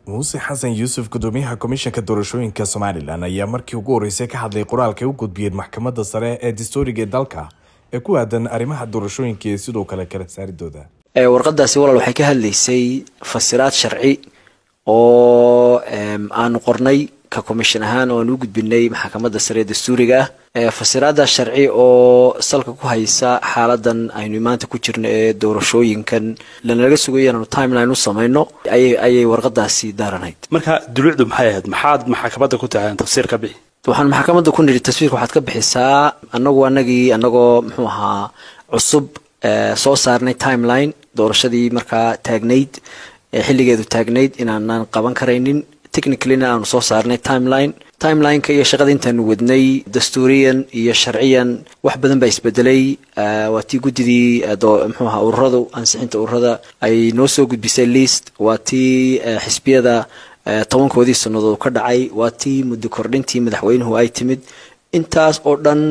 muuse xasan yuusuf gudoomiyaha komishanka doorashooyinka somalilan ayaa markii ugu horeysay ka hadlay qoraalka ay u gudbiyeen maxkamadda sare ee dastuuriga ee dalka ee ku aadan arrimaha doorashooyinka iyo sidoo kale kala saaridooda warqadaasi walaal waxay ka hadlaysay fasiraad sharci oo aanu qornay ka commission ahaan oo aan u gudbinay maxkamadda sare ee dastuuriga ah fasiraada sharci oo salka ku haysa xaaladan aynu maanta ku jirno ee doorashooyinkan lanalaga sugayo inaanu timeline u samayno ayay warqadaasi daaranayd marka dulucdu maxay ahayd maxaad maxkamadda ku tahay tafsiir ka bixi waxaan maxkamadda ku nidhi taswiirka waxaad ka bixisaa anagu anagii anagoo muxuu ahaa cusub soo saarnay timeline doorashadii markaa taagnayd xilligeedu taagnayd inaanan qaban karaynin technicallyna aanu soo saarnay timeline timelineka iyo shaqada intaanu wadnay dastuuriyan iyo sharciyan wax badan baa isbedelay waa tii guddidii mxuu ahaa ururadu ansixinta ururada ay noo soo gudbisay list waa tii xisbiyada tobankoodii sannadood ka dhacay waa tii muddo kordhintii madaxweynuhu ay timid intaas oo dhan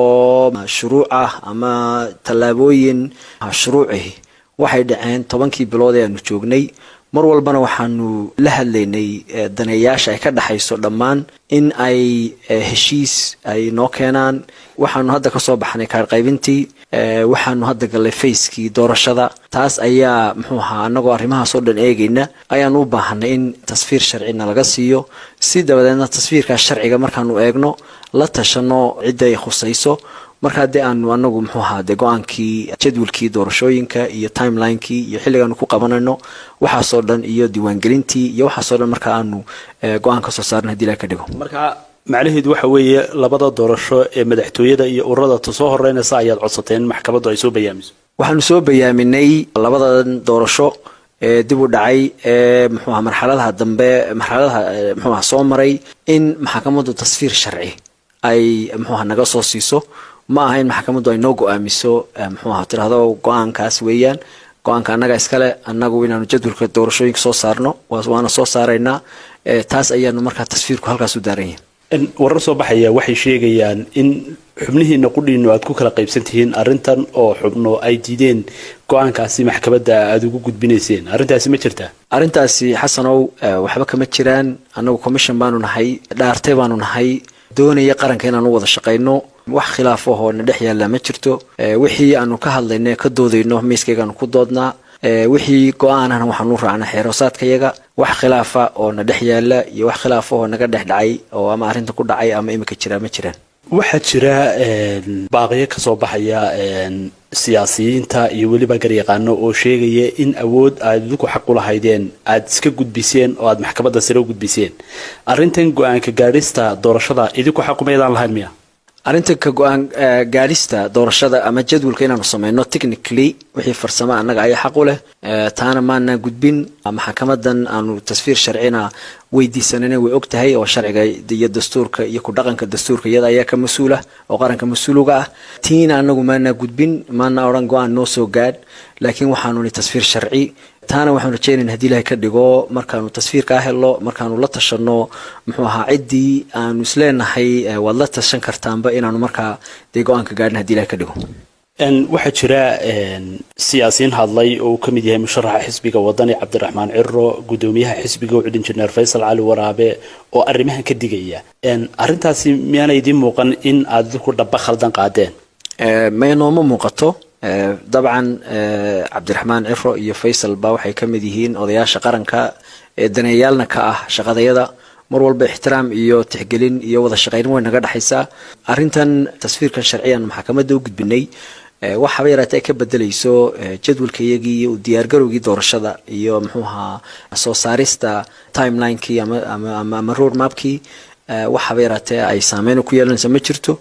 oo shuruuc ah ama tallaabooyin shuruuci waxay dhaceen tobankii bilood ee aanu joognay mar walbana waxaanu la hadlaynay daneeyaasha ay ka dhexayso dhammaan in ay heshiis ay noo keenaan waxaanu hadda kasoo baxnay kaarqaybintii waxaanu hadda gallay facekii doorashada taas ayaa muxuu ahaa anagoo arrimahaas oo dhan eegayna ayaanu u baahanay in tasfiir sharcina laga siiyo si dabadeedna tasfiirkaas sharciga markaanu eegno la tashano cidda ay khusayso marka haddii aanu anagu muxuu ahaa dee go-aankii jadwalkii doorashooyinka iyo timelinekii iyo xilligaanu ku qabanayno waxaasoo dhan iyo diiwaangelintii iyo waxaasoo dhan marka aanu go-aan kasoo saarna hadii la ka dhigo marka macnaheedu waxa weeye labada doorasho ee madaxtooyada iyo ururada ta soo horeynaysa ayaad codsateen in maxkamaddu ay soo bayaamiso waxaanu soo bayaaminay labadan doorasho ee dib u dhacay ee muxuu aha marxaladaha dambe marxaladaha muxuu aha soo maray in maxkamaddu tasfiir sharci ay muxuu aha naga soo siiso ma aha in maxkamaddu ay noo go-aamiso muxuu aha tirahdo go-aankaas weeyaan go-aanka annaga iskale annagu inaanu jadwalka doorashooyinka soo saarno waana soo saaraynaa taas ayaanu markaa tasfiirku halkaas u daaran yahay warar soo baxaya waxay sheegayaan in xubnihiina qudhiinu aad ku kala qaybsan tihiin arrintan oo xubno ay diideen go-aankaasi maxkamadda aada ugu gudbinayseen arrintaasi ma jirtaa arrintaasi xasanow waxba kama jiraan annagu commission baanu nahay dhaartay baanu nahay doonaya qaranka inaan u wada shaqayno wax khilaaf ahoo na dhex yaallaa ma jirto wixii aanu ka hadlayno ka doodayno miiskaygaanu ku doodnaa wixii go-aanana waxaanu raacnaa xeeroosaadkayaga wax khilaafa oo na dhex yaalla iyo wax khilaafa oo naga dhex dhacay oo ama arrinta ku dhacay ama imika jiraa ma jiraan waxaa jira baaqiyo kasoo baxaya siyaasiyiinta iyo weliba garyaqaano oo sheegaya in awood aad idinku xaq u lahaydeen aada iska gudbiseen oo aada maxkamadda sare u gudbiseen arrintan go-aanka gaadhista doorashada idinku xaqumaydaan lahayn miya arrinta ka go-aan gaadhista doorashada ama jadwalka inaanu sameyno technically wixii farsamo annaga ayaa xaq u leh taana maana gudbin maxkamadan aanu tasfiir sharcina weydiisanana way og tahay oo sharciga iyo dastuurka iyo ku dhaqanka dastuurka iyada ayaa ka mas-uul ah oo qaranka mas-uuluga ah tiina anagu maana gudbin maana odhan go-aan noo soo gaadh laakiin waxaanu ni tasfiir sharci taana waxaanu rajeynayna hadii ilahay ka dhigo markaanu tasfiirkaa helo markaanu la tashano muxuu ahaa ciddii aanu isleenahay waad la tashan kartaanba inaanu markaa dee go-aanka gaadhin hadii ilahay ka dhigo waxaa jira siyaasiyiin hadlay oo uu ka mid yahay musharaxa xisbiga wadani cabdiraxmaan ciro guddoomiyaha xisbiga ucud injineer faysal cali waraabe oo arrimahan ka digaya arrintaasi miyaana idiin muuqan in aad idinku dhaba khaldan qaadeen may nooma muuqato dabcan cabdiraxmaan ciro iyo faysal ba waxay ka mid yihiin odayaasha qaranka ee daneeyaalna ka ah shaqadayada mar walba ixtiraam iyo tixgelin iyo wada shaqayn way naga dhexaysaa arrintan tasfiirkan sharciyan maxkamadda u gudbinay waxaaba yaraatee ay ka bedelayso jadwalkayagii iyo diyaargarowgii doorashada iyo muxuu ahaa soo saarista timelinekii ama road mapkii waxaaba yaraatee ay saameyn ku yeelanaysa ma jirto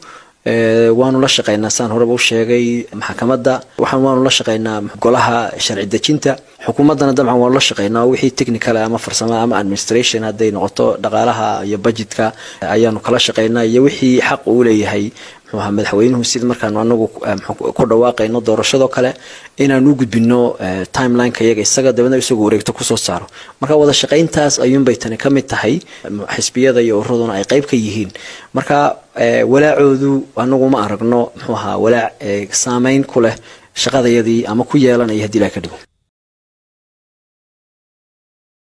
waanu la shaqaynaa saan horeba u sheegay maxkamadda waxaan waanu la shaqaynaa golaha sharci dejinta xukuumaddana dabcan waanu la shaqaynaa wixii technical ama farsamo ama administration hadday noqoto dhaqaalaha iyo budgetka ayaanu kala shaqaynaa iyo wixii xaq uu leeyahay muxuu ahaa madaxweynuhu sida markaanu anagu ku dhawaaqayno doorashadoo kale inaanu u gudbino timelineka iyaga isaga dabeedna isagoo wareegto kusoo saaro marka wada shaqayntaas ayuunbay tani ka mid tahay xisbiyada iyo ururaduna ay qayb ka yihiin marka walaacoodu anagu ma aragno muxuu ahaa walaac saameyn ku leh shaqadayadii ama ku yeelanaya hadii ilaha ka dhigo